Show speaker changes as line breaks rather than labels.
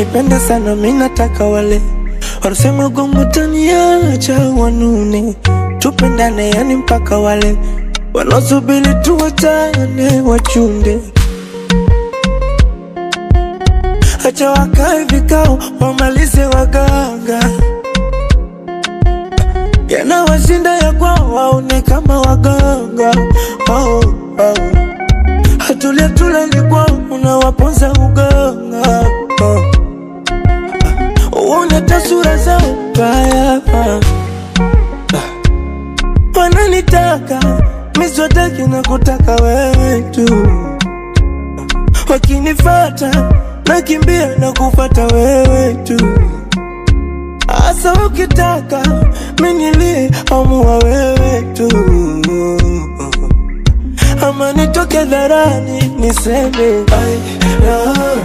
wananipenda sana, mi nataka wale wanasema gongo taniacha wanune, tupendane yani mpaka wale wanaosubiri tuwachane wachunde. Acha wakae vikao wamalize waganga, yanawashinda ya kwao waone kama waganga oh, oh. Hatulia tulali kwao unawaponza uganga oh. Uone tasura zao mbaya wananitaka miswataki na kutaka wewe tu, wakinifata nakimbia na kufata wewe tu, asa ukitaka minilie amua wewe tu, ama nitoke dharani niseme I love